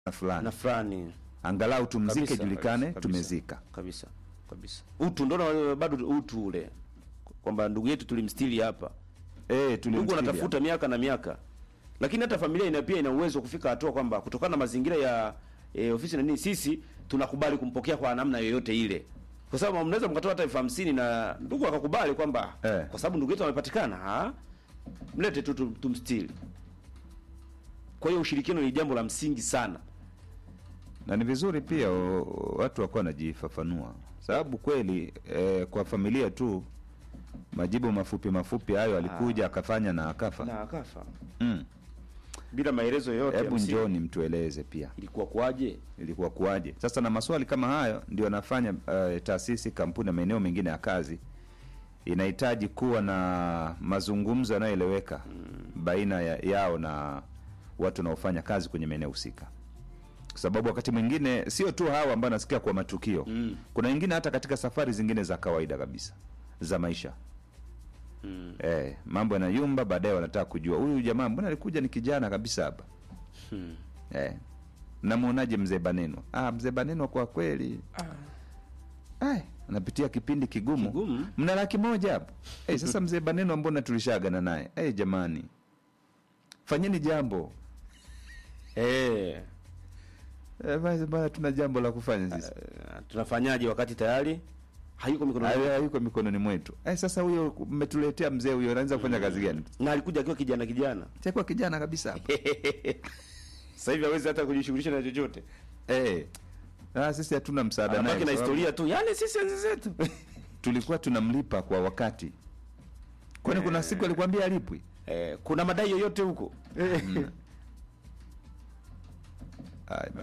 fulani na fulani angalau tumzike Kabisa, julikane kabisa, tumezika kabisa kabisa utu ndo na- bado utu ule kwamba ndugu yetu tulimstili hapa eh ndugu tulimtilia. anatafuta miaka na miaka lakini hata familia ina pia ina uwezo wa kufika hatua kwamba kutokana na mazingira ya e, ofisi na nini sisi tunakubali kumpokea kwa namna yoyote ile kwa sababu mnaweza mkatoa hata elfu hamsini na ndugu akakubali kwamba Eh. kwa sababu ndugu yetu amepatikana ah, mlete tu tu- tumstili kwa hiyo ushirikiano ni jambo la msingi sana na ni vizuri pia o, o, watu wakuwa wanajifafanua sababu kweli eh, kwa familia tu majibu mafupi mafupi hayo alikuja akafanya na akafa na akafa mm. bila maelezo yoyote ya hebu msingi. njoni mtueleze pia ilikuwa kwaje ilikuwa kuwaje sasa na maswali kama hayo ndio yanafanya uh, taasisi kampuni na maeneo mengine ya kazi inahitaji kuwa na mazungumzo yanayoeleweka baina ya, yao na watu wanaofanya kazi kwenye maeneo husika kwa sababu wakati mwingine sio tu hawa ambao nasikia kwa matukio Mm. kuna wengine hata katika safari zingine za kawaida kabisa za maisha mm. eh, mambo yanayumba baadaye wanataka kujua huyu jamaa mbona alikuja ni kijana kabisa hapa hmm. Eh. Namwonaje mzee Baneno? Ah, mzee Baneno kwa kweli Ai, anapitia kipindi kigumu. Kigumu? Mna laki moja hapo. Eh, sasa mzee Baneno mbona tulishagana naye? Eh, jamani. Fanyeni jambo. eh Eh, basi bana tuna jambo la kufanya sisi. Uh, tunafanyaje wakati tayari hayuko mikononi Hayo mwetu? hayuko mikononi mwetu. Eh, sasa huyo mmetuletea mzee huyo anaanza kufanya kazi gani? na alikuja akiwa kijana kijana Chakuwa kijana kabisa hapa. sasa hivi hawezi hata kujishughulisha na chochote eh. Ah, sisi hatuna msaada naye. anabaki na kwa sababu historia tu yale sisi enzi zetu Tulikuwa tunamlipa kwa wakati. Kwani kuna siku alikwambia alipwi? eh, kuna madai yoyote huko Ai,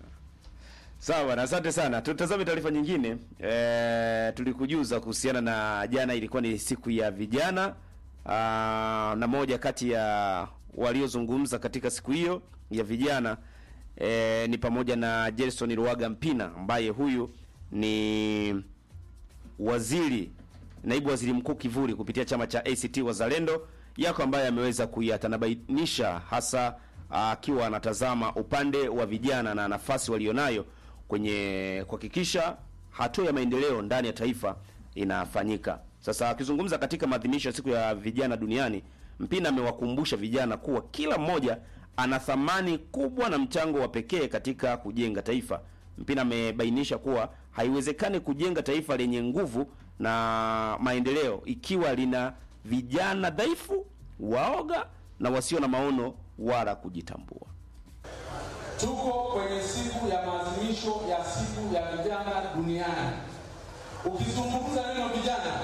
sawa bwana asante sana tutazame taarifa nyingine e, tulikujuza kuhusiana na jana ilikuwa ni siku ya vijana Aa, na moja kati ya waliozungumza katika siku hiyo ya vijana e, ni pamoja na Gerson Ruaga Mpina ambaye huyu ni waziri naibu waziri mkuu kivuli kupitia chama cha ACT Wazalendo yako ambaye ameweza kuyatanabainisha hasa akiwa anatazama upande wa vijana na nafasi walionayo kwenye kuhakikisha hatua ya maendeleo ndani ya taifa inafanyika. Sasa akizungumza katika maadhimisho ya siku ya vijana duniani, Mpina amewakumbusha vijana kuwa kila mmoja ana thamani kubwa na mchango wa pekee katika kujenga taifa. Mpina amebainisha kuwa haiwezekani kujenga taifa lenye nguvu na maendeleo ikiwa lina vijana dhaifu, waoga na wasio na maono wala kujitambua. Tuko kwenye siku ya maadhimisho ya siku ya vijana duniani. Ukizungumza neno vijana,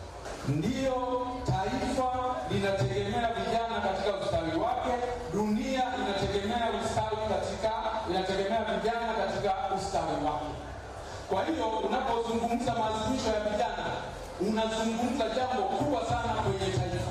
ndiyo taifa linategemea vijana katika ustawi wake, dunia inategemea ustawi katika inategemea vijana katika ustawi wake. Kwa hiyo unapozungumza maadhimisho ya vijana, unazungumza jambo kubwa sana kwenye taifa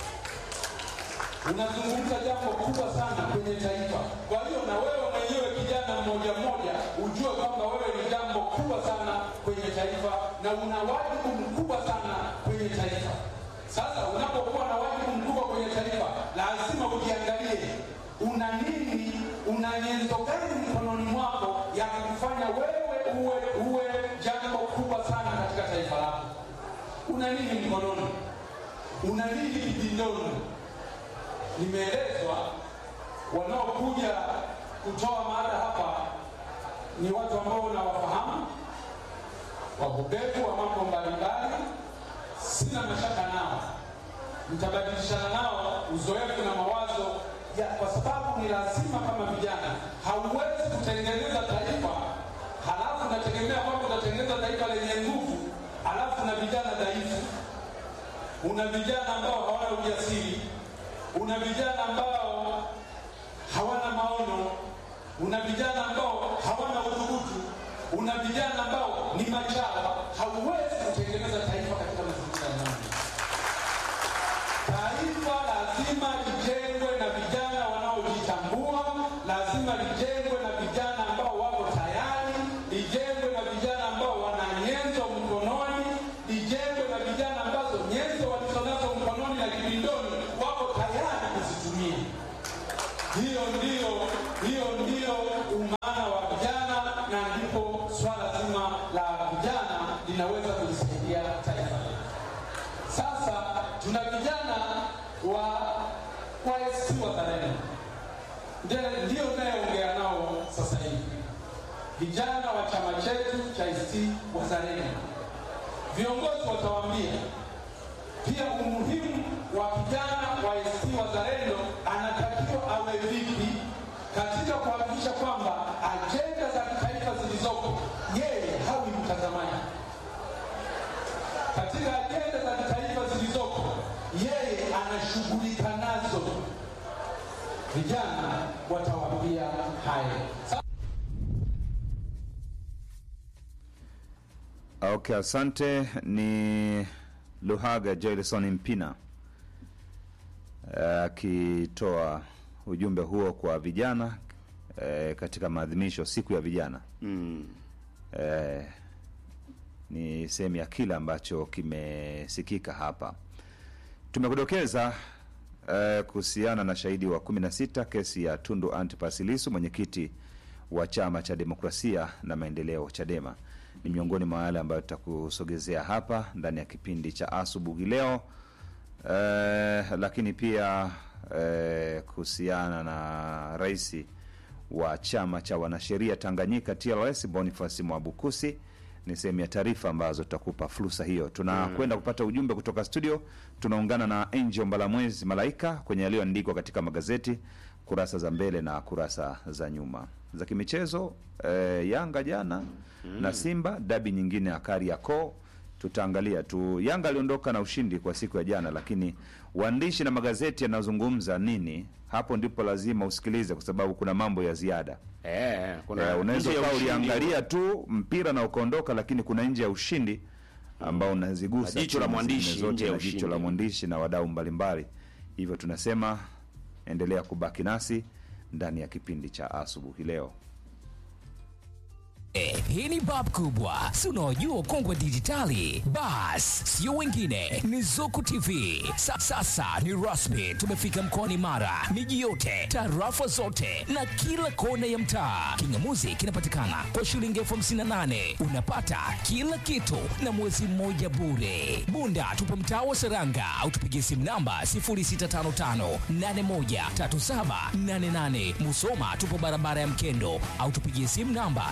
unazungumza jambo kubwa sana kwenye taifa. Kwa hiyo na wewe mwenyewe kijana mmoja mmoja ujue kwamba wewe ni jambo kubwa sana kwenye taifa na una wajibu mkubwa sana kwenye taifa. Sasa unapokuwa na wajibu mkubwa kwenye taifa, lazima ujiangalie una nini, una nyenzo gani mkononi mwako ya kufanya wewe uwe uwe jambo kubwa sana katika taifa lako. Una nini mkononi? Una nini kijindoni? nimeelezwa wanaokuja kutoa mada hapa ni watu ambao unawafahamu, wabobevu wa mambo mbalimbali. Sina mashaka nao, mtabadilishana nao uzoefu na mawazo ya, kwa sababu ni lazima kama vijana. Hauwezi kutengeneza taifa halafu unategemea kwamba utatengeneza taifa lenye nguvu halafu na vijana dhaifu. Una vijana ambao hawana ujasiri una vijana ambao hawana maono, una vijana ambao hawana udhubutu, una vijana ambao ni machawa. Hauwezi kutengeneza taifa katika mazingira namna. Taifa lazima lijengwe na vijana wanaojitambua, lazima lijengwe na vijana ambao wako tayari, lijengwe na vijana ambao wana nyenzo mkononi, lijengwe na vijana ambazo nyenzo walizonazo mkononi na kibindoni wako tayari kuzitumia. Hiyo ndio hiyo ndio uma kwa ACT Wazalendo Ndiye- ndio nayeongea nao sasa hivi, vijana wa chama chetu cha ACT Wazalendo. Viongozi watawaambia pia umuhimu wa kijana wa ACT Wazalendo anatakiwa awe vipi katika kuhakikisha kwamba ajenda za kitaifa zilizoko yeye hawi mtazamaji katika ajenda za kitaifa zilizoko yeye anashughulika nazo. Vijana watawaambia haya. Sa- Okay, asante. Ni Luhaga Jailson Mpina eh, akitoa ujumbe huo kwa vijana eh, katika maadhimisho siku ya vijana Mm. eh, ni sehemu ya kile ambacho kimesikika hapa. Tumekudokeza eh, kuhusiana na shahidi wa 16 kesi ya Tundu Antipas Lissu, mwenyekiti wa chama cha demokrasia na maendeleo CHADEMA. Ni miongoni mwa yale ambayo tutakusogezea hapa ndani ya kipindi cha asubuhi leo eh, lakini pia eh, kuhusiana na rais wa chama cha wanasheria Tanganyika TLS Boniface Mwabukusi ni sehemu ya taarifa ambazo tutakupa fursa hiyo. Tunakwenda kupata ujumbe kutoka studio. Tunaungana na Angel Mbalamwezi Malaika kwenye yaliyoandikwa katika magazeti kurasa za mbele na kurasa za nyuma za kimichezo. Eh, Yanga jana na Simba dabi nyingine ya Kariakoo tutaangalia tu. Yanga aliondoka na ushindi kwa siku ya jana, lakini waandishi na magazeti yanazungumza nini, hapo ndipo lazima usikilize, kwa sababu kuna mambo ya ziada. Eh, kuna Eh, unaweza nje ya ukawa ushindi. uliangalia tu mpira na ukaondoka, lakini kuna nje ya ushindi ambao unazigusa Na jicho la timu mwandishi zingine zote nje ya na jicho ushindi. la mwandishi na wadau mbalimbali. Hivyo tunasema endelea kubaki nasi ndani ya kipindi cha asubuhi leo. Eh, hii ni bab kubwa si unaojua kongwe dijitali bas sio wengine ni zuku tv Sa, sasa ni rasmi tumefika mkoani mara miji yote tarafa zote na kila kona ya mtaa kingamuzi kinapatikana kwa shilingi elfu hamsini na nane unapata kila kitu na mwezi mmoja bure bunda tupo mtaa wa seranga au tupigie simu namba 0655813788 musoma tupo barabara ya mkendo au tupigie simu namba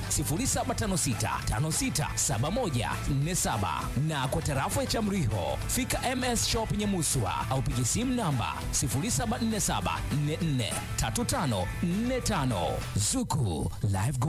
0756567147 na kwa tarafa ya Chamriho fika MS Shop Nyamuswa au pigie simu namba 0747443545 Zuku Live Go